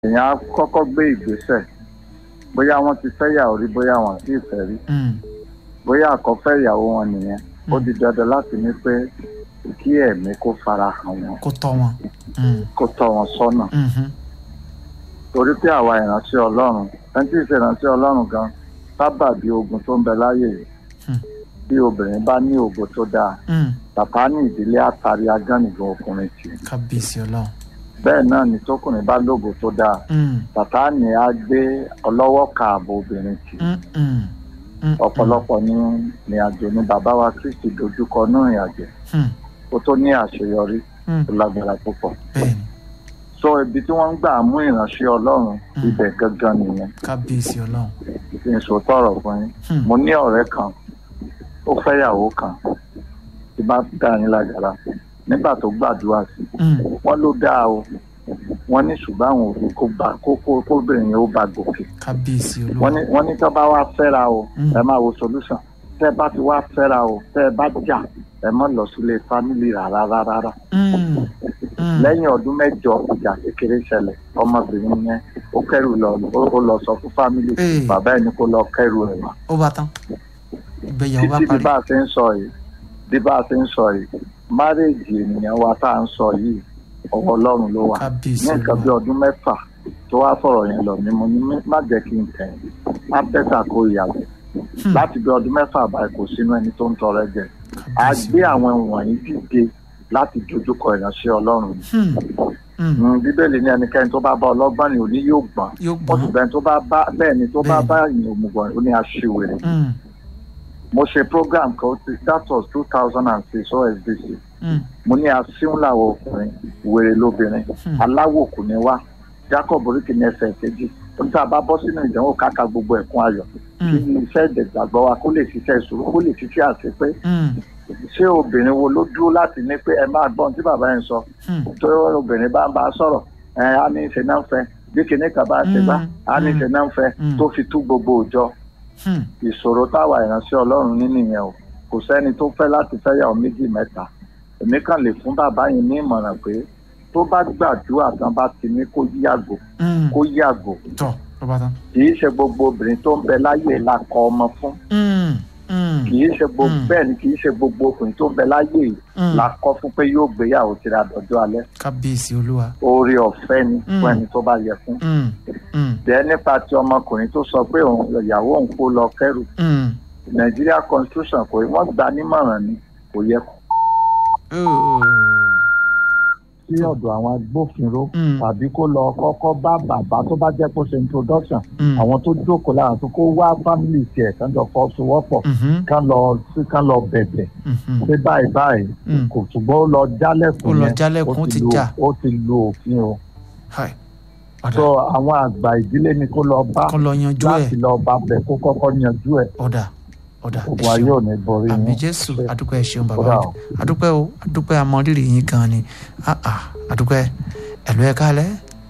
èèyàn á kọ́kọ́ gbé ìgbésẹ̀ bóyá wọ́n ti fẹ́ yàwó rí bóyá wọn sì fẹ́ rí Mm. bóyá àkọ́fẹ́ ìyàwó wọn nìyẹn ó di dandan láti ní pé kí ẹ̀mí kó fara hàn wọn kó tọ́ wọn. Mm. kó tọ́ wọn sọ́nà Mhm. torí pé àwa ìránṣẹ́ ọlọ́run ẹni tí ì ṣe ìránṣẹ́ ọlọ́run gan sábà bí ogun tó ń bẹ láyè yìí Hmm. bí obìnrin bá ní ògo tó dáa Mm. bàbá ní ìdílé àtàrí agánìgan ọkùnrin tì í kábíyèsí ọlọ́run. bẹ́ẹ̀ náà ni tókùnrin bá lógo tó dáa Mm. bàbá ní á gbé ọlọ́wọ́ kààbò obìnrin tì í Mm. Mm. Mm. ọ̀pọ̀lọpọ̀ ní ìrìn àjò ní bàbá wa kristi dojúkọ ní ìrìn àjò Mm. kó tó ní àṣeyọrí Mm. tó lágbára púpọ̀ bẹ́ẹ̀ni so ibi tí wọ́n ń gbà mú ìránṣẹ́ ọlọ́run Hmm. ibẹ̀ gangan nìyẹn kábíyèsí ọlọ́run. kí n sòótọ́ ọ̀rọ̀ fún yín Hmm. mo ní ọ̀rẹ́ kan ó fẹ́yàwó kan tí bá dá yín lágara nígbà tó gbàdúrà sí Mm. wọ́n ló dáa o wọ́n ní ṣùgbọ́n àwọn òfin kó bá kó kó kóbìnrin yẹn ó bá gòkè kábíyèsí wọ́n olúwa. ní wọ́n ní tó bá wá fẹ́ra o Hmm. ẹ máa wo solution tẹ́ ẹ bá ti wá fẹ́ra o tẹ́ ẹ bá jà ẹ mọ́ lọ sílé family rárá rárá Mm. Mm. lẹ́yìn ọdún mẹ́jọ ìjà kékeré ṣẹlẹ̀ ọmọbìnrin yẹn ó kẹ́rù lọ ó ó lọ sọ fún family Ee. bàbá ẹni kó lọ kẹ́rù ẹ̀ wá ó bá tán. ìgbéyàwó bá títí bí parí. bá a ṣe ń sọ yìí bí bá a ṣe ń sọ yìí márèèjì ènìyàn wa tá à ń sọ yìí ọwọ́ ọlọ́run ló wà kábíyèsí ní nǹkan bí olúwa. ọdún mẹ́fà tó wá sọ̀rọ̀ yẹn lọ ni mo ní mí- má jẹ́ kí n tẹ̀ á bẹ́tà kó ìyàwó Hmm. láti bí ọdún mẹ́fà báyìí kò sínú ẹni tó ń tọrẹ jẹ a kábíyèsí gbé olúwa. àwọn wọ̀nyí dìde láti dojúkọ ìránṣẹ́ ọlọ́run Hmm. Mm. Mm, bíbélì ní ẹnikẹ́ni tó bá bá ọlọ́gbọ́n ni òní yóò gbọ́n yóò ó sì gbọ́n. bẹ́ẹ̀ tó bá bá bẹ́ẹ̀ ni tó bá Bẹ́ẹ̀ni. bá ìyẹn òmùgọ̀ ó ní aṣiwèrè Mm. mo ṣe program kan ó ti- that was two thousand and six osbc Mm. mo ní asíún làwọn ọkùnrin wèrè lóbìnrin Hmm. aláwòkù ni wá jacob oríkì ní ẹsẹ̀ kejì ó ní tá a bá bọ́ sínú ìdánwò káka gbogbo ẹ̀kún ayọ̀ kí Mm. iṣẹ́ ìdẹ̀gbàgbọ́ wa kó lè ṣiṣẹ́ ìṣòro kó lè ṣiṣẹ́ àti pé Mm. ṣé obìnrin wo ló dúró láti ní pé ẹ máa gbọ́n tí bàbá yẹn sọ Mm. tó obìnrin bá ń bá a sọ̀rọ̀ ẹ á ní ṣe náà ń fẹ́ bí kinní kan bá ṣe bá á ní ṣe náà ń fẹ́ Mm. tó fi tú gbogbo òjọ Mm. ìṣòro táwa ìránṣẹ́ ọlọ́run ní nìyẹn o kò sẹ́ni tó fẹ́ láti fẹ́yàwó méjì mẹ́ta èmi kàn lè fún bàbá yìí ní ìmọ̀ràn pé tó bá gbàdúrà tán bá ti ní kó yàgò Mm. kó yàgò tọ́ ló bá tán. kì í ṣe gbogbo obìnrin tó ń bẹ láyé la kọ ọmọ fún Mm. Mm. kì í ṣe gbogbo Mm. bẹ́ẹ̀ ni kì í ṣe gbogbo ọkùnrin tó ń bẹ láyé yìí Mm. la kọ fún pé yóò gbéyàwó tìrà dọjọ́ alẹ́ kábíyèsí olúwa. oore ọ̀fẹ́ ni Mm. fún ẹni tó bá yẹ fún Mm. Mm. bẹ́ẹ̀ nípa ti ọmọkùnrin tó sọ pé òun ìyàwó òun kó lọ kẹ́rù Mm. nàìjíríà constitution kò wọ́n gba nímọ̀ràn ni kò yẹ kó Oh. sí ọ̀dọ̀ àwọn agbófinró Mm. tàbí kó lọ kọ́kọ́ bá bàbá tó bá jẹ́ kó ṣe introduction Mm. àwọn tó jókòó lára tó kó wá family tiẹ̀ kán jọ fọwọ́sowọ́pọ̀ Mhm. kán lọ sí kán lọ bẹ̀bẹ̀ Mhm. pé báyìí báyìí Mm. kò ṣùgbọ́n ó lọ jálẹ̀kùn Ó lọ yẹn, jálẹ̀kùn, ó ó ti lu- jà. ó ti lu òfin o Hai. ọ̀dà so àwọn àgbà ìdílé ni kó lọ bá kọ́ lọ yanjú ẹ̀ láti lọ bá bẹ̀ kó kọ́kọ́ yanjú ẹ̀ ọ̀dà ọ̀dà ẹ gbogbo ayé ṣeun ò ní borí àmì yín. jésù Ṣé- adúpẹ́ ẹ ṣeun bàbá Kódà wa o. adúpẹ́ o adúpẹ́ amọ̀rírì yín gan ni Ah, ah, adúpẹ́ ẹ̀lú ẹ̀ kálẹ̀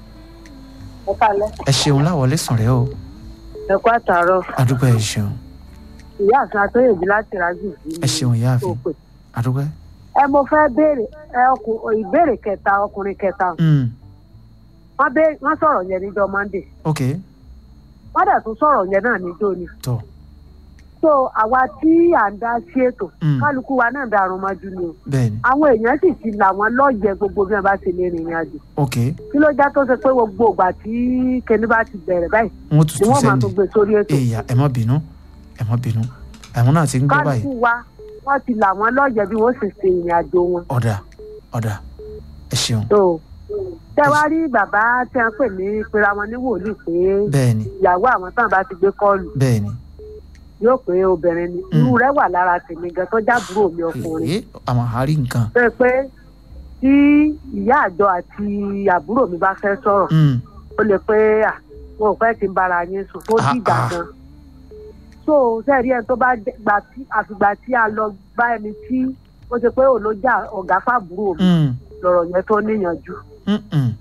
ẹ kálẹ́ ẹ ṣeun láwọlé sùn rẹ o ẹ kú àtàárọ̀ adúpẹ́ ẹ ṣeun ìyá àti àtọyèjì láti rájù sí ẹ ṣeun ìyáàfin òpè adúpẹ́. ẹ mo fẹ́ béèrè ẹ ọkùn ìbéèrè kẹta ọkùnrin kẹta Mm. wọ́n bẹ wọ́n sọ̀rọ̀ yẹn níjọ́ monday ok wọ́n dẹ̀ tún sọ̀rọ̀ yẹn náà níjọ́ ni tọ so àwa tí à ń dá sí ètò Mm. kálukú wa náà darun mọ́jú ni o bẹ́ẹ̀ni àwọn èèyàn sì ti là wọ́n lọ́ọ̀yẹ gbogbo bí wọ́n bá ṣe lè rìnrìn àjò ok kí ló já tó ṣe pé gbogbo ìgbà tí kinní bá ti bẹ̀rẹ̀ báyìí wọ́n ni tuntun wọ́n máa sẹ́ni tún gbé sórí ètò èèyà ẹ má bínú ẹ má bínú àwọn náà ti ń gbọ́ báyìí kálukú wa wọ́n ti là wọ́n lọ́ọ̀yẹ bí wọ́n sì ṣe ìrìn àjò wọn ọ̀dà ọ̀dà ẹ ṣeun so tẹ wá rí bàbá tí a ń pè ní pera wọn ní wòlíì pé bẹ́ẹ̀ni ìyàwó àwọn tán bá ti gbé kọlù bẹ́ẹ̀ni yóò pé obìnrin ni Mm. irú rẹ wà lára tèmi gan tó jábúrò mi ọkùnrin èé àwọn àárí nǹkan pé pé tí ìyá àjọ àti àbúrò mi bá fẹ́ sọ̀rọ̀ Mm. ó lè pé à wọn ò fẹ́ ti ń bára yín sùn tó Ah, dìgbà ah. gan so sẹ́ẹ̀rí ẹni tó bá jẹ́- gbà tí àfìgbà tí a lọ bá ẹni tí ó ṣe pé òun ló jà ọ̀gá fàbúrò mi Mm. lọ̀rọ̀ yẹn tó níyànjú Mm-mm.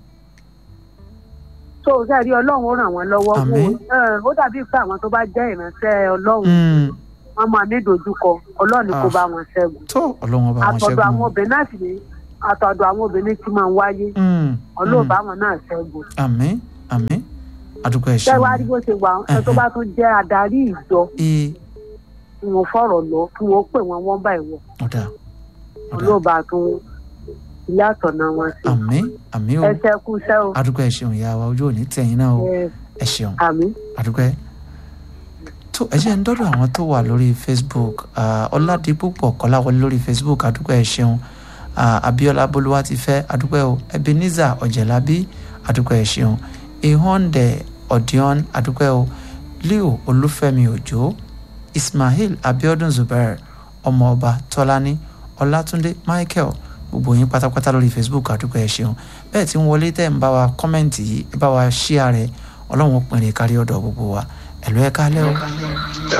so sẹ́ẹ̀rí ọlọ́run ó ràn wọ́n lọ́wọ́ Àmín. Wọ́n- ẹ̀, ó dàbí pé àwọn tó bá jẹ́ ìránṣẹ́ ọlọ́run Mm. wọ́n máa ní ìdojúkọ ọlọ́run ni kó Ah. bá wọn ṣẹ́gun tó ọlọ́run ọba wọn àtọ̀dọ̀ ṣẹ́gun àwọn obìnrin náà sì ní àtọ̀dọ̀ àwọn obìnrin tí máa ń wáyé Mm. ọlọ́run Mm. bá wọn náà ṣẹ́gun àmín àmín àdúpẹ́ ṣé ẹ̀ṣẹ̀ wàá rí bó ṣe wà ẹ tó bá tún jẹ́ adarí ìjọ ee tí wọ́n fọ̀rọ̀ lọ kí wọ́n pè wọ́n wọ́n bá ìwọ ọ̀dà ọ̀dà olóòbá tún ilé àtọ̀nà wọn sí àmín àmín o ẹ ṣe kú iṣẹ́ o àdúpẹ́ ẹ̀ṣẹ̀ ìyá wa ojú òní tẹ̀yìn náà o ẹ ẹ ṣeun àmì àdúpẹ́ tó ẹ jẹ́ ń dọ́dọ̀ àwọn tó wà lórí facebook ah, ọládìpúpọ̀ kọ́láwọlé lórí facebook àdúpẹ́ ẹ ṣeun Ah, abiola bolúwa ti fẹ́ àdúpẹ́ o ebenezer ọ̀jẹ̀lábí àdúpẹ́ ẹ ṣeun ihonde odion àdúpẹ́ o leo olúfẹ́mi òjò ismail abiodun zubair ọmọọba tọ́lání ọlátúndé michael gbogbo yín pátápátá lórí facebook àdúpẹ́ ẹ ṣeun bẹ́ẹ̀ tí ń wọlé tẹ́ ń bá wa kọ́mẹ́ǹtì yìí ẹ bá wa ṣíà rẹ̀ ọlọ́run ó pinrin kárí ọ̀dọ̀ gbogbo wa ẹ̀lú ẹ̀ kálẹ́ o.